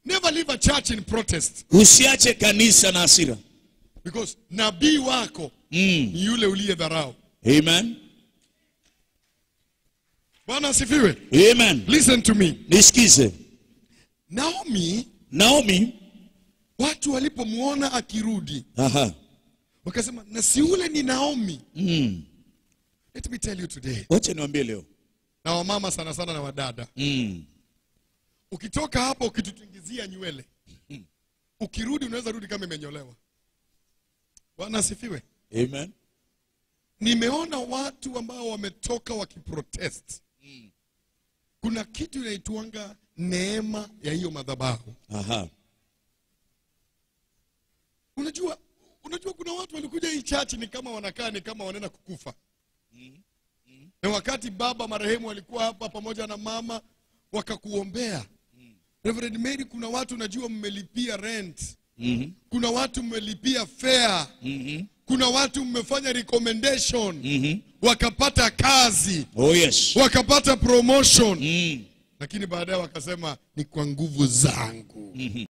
never leave a church in protest usiache kanisa na hasira because nabii wako mm. ni yule uliye dharau. amen Bwana asifiwe. amen Listen to me. nisikize Naomi, naomi watu walipomwona akirudi aha wakasema, na si ule ni Naomi. mm. Let me tell you today, wacha niwambie leo na wamama sana sana na wadada, mm. ukitoka hapa ukitutingizia nywele, ukirudi unaweza rudi kama imenyolewa. Bwana asifiwe. amen Nimeona watu ambao wametoka wakiprotest. Kuna kitu inaitwanga neema ya hiyo madhabahu. aha Unajua, unajua kuna watu walikuja hii church ni kama wanakaa ni kama wanaenda kukufa. Na wakati baba marehemu alikuwa hapa pamoja na mama wakakuombea. Reverend Mary, kuna watu najua mmelipia rent. mm-hmm. Kuna watu mmelipia fare. Mm-hmm. Kuna watu mmefanya recommendation Mm-hmm. wakapata kazi, oh yes wakapata promotion. mm. Lakini baadaye wakasema ni kwa nguvu zangu. mm-hmm.